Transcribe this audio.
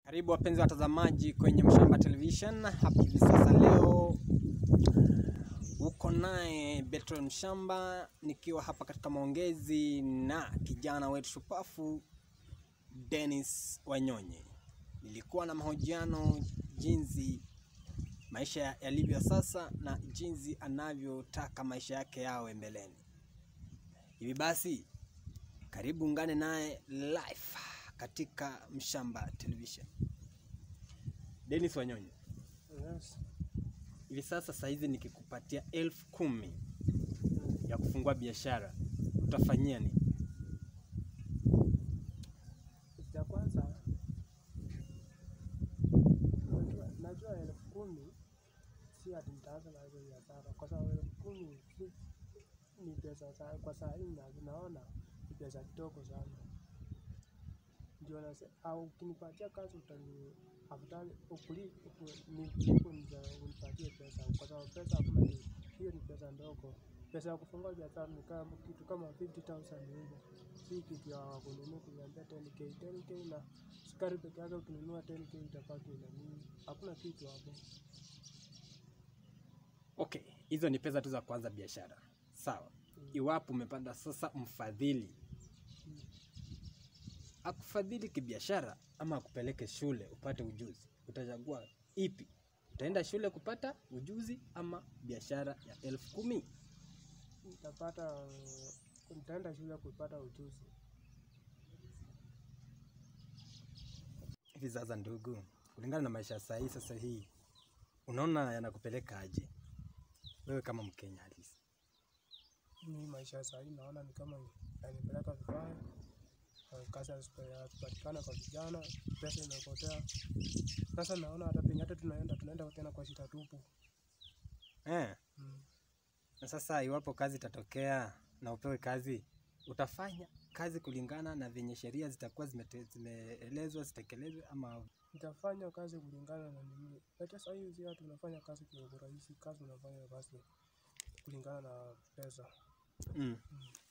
Karibu wapenzi watazamaji kwenye Mshamba Television. Hapa hivi sasa leo uko naye Betron Mshamba nikiwa hapa katika maongezi na kijana wetu shupafu Dennis Wanyonyi. Nilikuwa na mahojiano jinsi maisha yalivyo sasa na jinsi anavyotaka maisha yake yawe mbeleni. Hivi basi, karibu ungane naye live katika Mshamba Television. Dennis Wanyonyi, Yes. hivi sasa saizi nikikupatia elfu kumi ya kufungua biashara utafanyia nini? Kitu cha kwanza najua, najua elfu kumi si ati nitaanza na hizo biashara, kwa sababu elfu kumi si- ni pesa sa, kwa saa hii na- naona ni pesa kidogo sana. Ndio nase, au ukinipatia kazi utani afadhali ukuli uku- ni kuliko niza- unipatie pesa, kwa sababu pesa hakuna ni hiyo ni pesa ndogo. Pesa ya kufungua biashara ni kama kitu kama 50,000 hivi, si kitu ya kununua kuniambia 10k 10k na sukari peke yake ukinunua 10k itabaki na nini? Hakuna kitu hapo. Okay, hizo ni pesa tu za kuanza biashara, sawa. Iwapo umepanda sasa mfadhili akufadhili kibiashara ama akupeleke shule upate ujuzi, utachagua ipi? Utaenda shule kupata ujuzi ama biashara ya elfu kumi? Nitapata nitaenda shule kupata ujuzi. Hivi sasa, ndugu, kulingana na maisha ya saa hii sasa hii, unaona yanakupeleka aje wewe kama Mkenya halisi? Ni maisha ya saa hii naona ni kama yanipeleka vibaya. Uh, Kazi hazipatikana kwa vijana, pesa imepotea. Sasa naona hata penye hata tunaenda tunaenda tena kwa shida tupu. Eh, Mm. na sasa iwapo kazi itatokea na upewe kazi, utafanya kazi kulingana na venye sheria zitakuwa zimete- zimeelezwa zitekelezwe, ama Nitafanya kazi kulingana na nini. Hata saa hii si tunafanya kazi kwa urahisi, kazi unafanya kazi kulingana na pesa. mm.